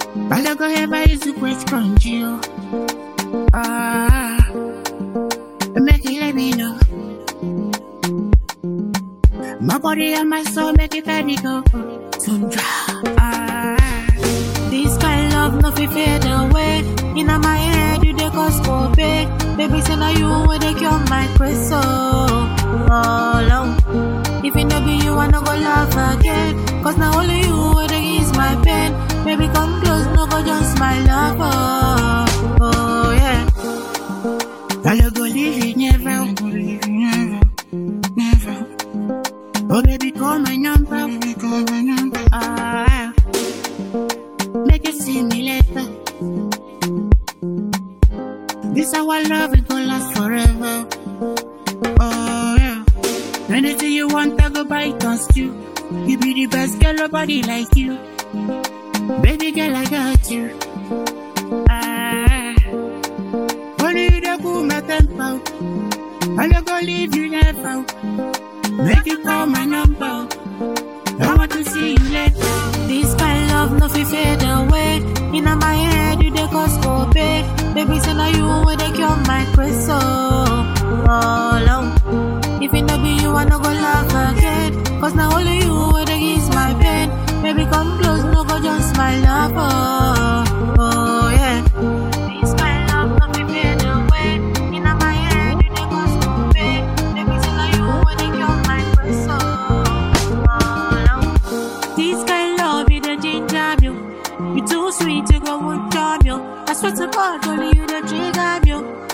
I don't go ever use the question you. Ah, make it let me know. My body and my soul make it let me go. Tundra. Ah, this kind love no fi fade away. Inna my head you dey cause Kobe. Baby say now you wey dey cure my craze so. Oh, Lord. If it no be you, I no go laugh again. Cause now only you wey dey ease my pain. Baby come close, no go just smile love. Oh, oh yeah. I no go leave you never. I go leave you never, never. Oh baby, call my number. Baby, call my number. Ah, make you see me later. This our love it gon' last forever. Oh yeah. Anything you want, I go buy it on you. You be the best girl, nobody like you. Baby girl, I got you. Ah, only you the cool my tempo. I no go leave you never. Make you call my number. I want to see you later. This kind love no fi fade away. Inna my head you dey cause Kobe. Baby say now you wey dey cure my craze so. Oh Lord. If it no be you, I no go laugh again. Cause now only you wey dey ease my pain. Baby come close, no go just smile love. Oh, oh yeah. This kind love no fi fade away. Inna my head you dey cause Kobe. Baby say now you wey dey cure my craze so. Oh Lord. This kind love, you the ginger me. You too sweet, you go would charm you. I swear to God, only you the trigger me.